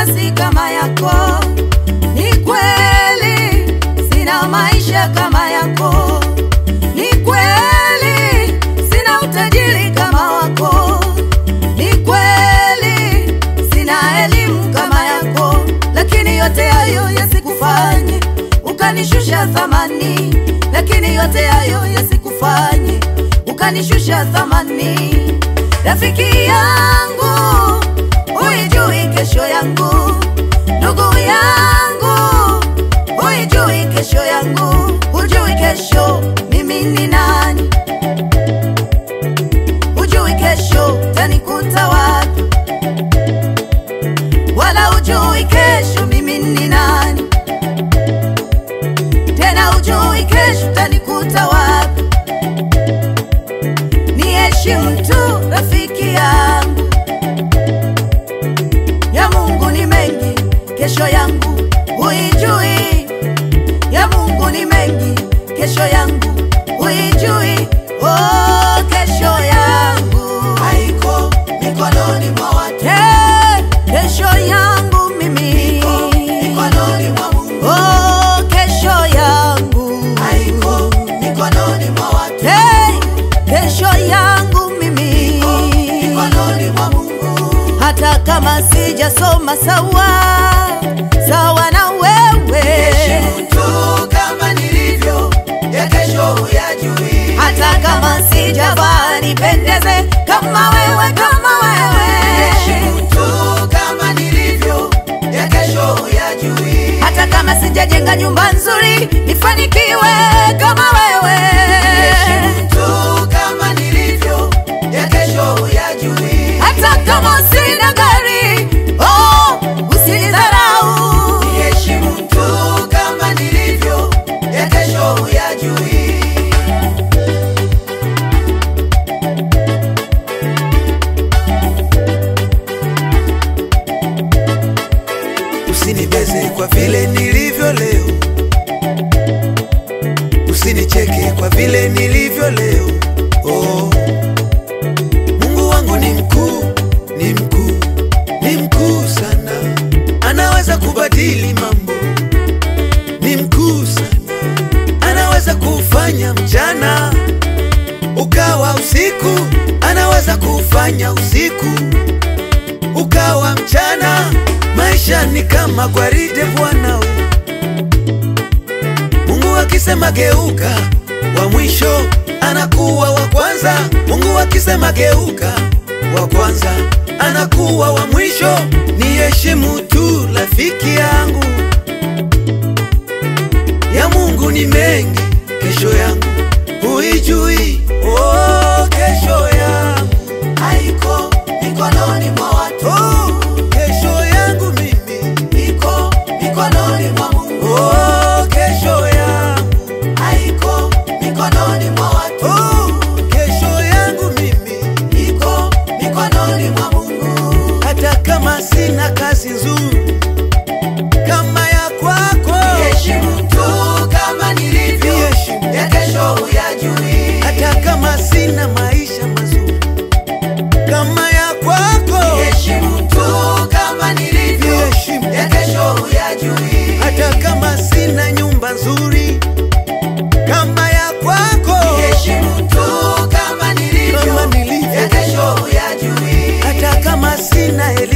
nafasi kama yako, ni kweli sina maisha kama yako, ni kweli sina utajiri kama wako, ni kweli sina elimu kama yako, lakini yote hayo yasikufanye ukanishusha thamani, lakini yote hayo yasikufanye ukanishusha thamani. Rafiki yangu, huijui kesho yangu, ndugu yangu, huijui kesho yangu, hujui kesho mimi ni nani, hujui kesho tanikuta wapi, wala hujui kesho mimi ni nani, tena hujui kesho tanikuta wapi. Niheshimu tu rafiki yangu, ya Mungu ni mengi, kesho yangu huijui. Ya Mungu ni mengi, kesho yangu huijui. Oh, kesho yangu haiko mikononi mwa watu, hey, kesho yangu mimi mikononi mwa Mungu, oh, kesho yangu haiko mikononi mwa watu, hey, kesho yangu mimi mikononi mwa Mungu. hata kama sijasoma sawa sawa na wewe, Heshimu tu kama nilivyo, ya kesho huyajui. hata kama sijavaa nipendeze kama wewe, kama wewe, Heshimu tu kama nilivyo, ya kesho huyajui. hata kama sijajenga nyumba nzuri nifanikiwe kama wewe, Heshimu tu kama nilivyo, ya kesho huyajui. hata kama sina gari oh, usinidharau. Heshimu tu kama nilivyo, ya kesho huyajui. Usinibeze kwa vile nilivyo leo, usinicheke kwa vile nilivyo leo. Oh, Mungu wangu ni mkuu, ni mkuu, ni mkuu sana, anaweza kubadili mambo. Ni mkuu sana, anaweza kufanya mchana ukawa usiku, anaweza kufanya usiku ukawa mchana. Maisha ni kama gwaride bwana we. Mungu akisema geuka, wa mwisho anakuwa wa kwanza. Mungu akisema geuka, wa kwanza anakuwa wa mwisho. Ni heshimu tu rafiki yangu, ya Mungu ni mengi, kesho yangu huijui. Oh, kesho yangu haiko mikononi mwa watu. Oh, kesho yangu mimi iko mikononi mwa Mungu. Oh, kesho yangu haiko mikononi mwa watu. Oh, kesho yangu mimi iko mikononi mwa Mungu. Hata kama sina kazi nzuri kama ya kwako, heshimu tu kama nilivyo, ya kesho huyajui. Hata kama sina maisha mazuri kama ya kwako, heshimu tu kama nilivyo, ya kesho huyajui. Hata kama sina nyumba nzuri kama ya kwako, heshimu tu kama nilivyo, ya kesho huyajui. Hata kama sina elimu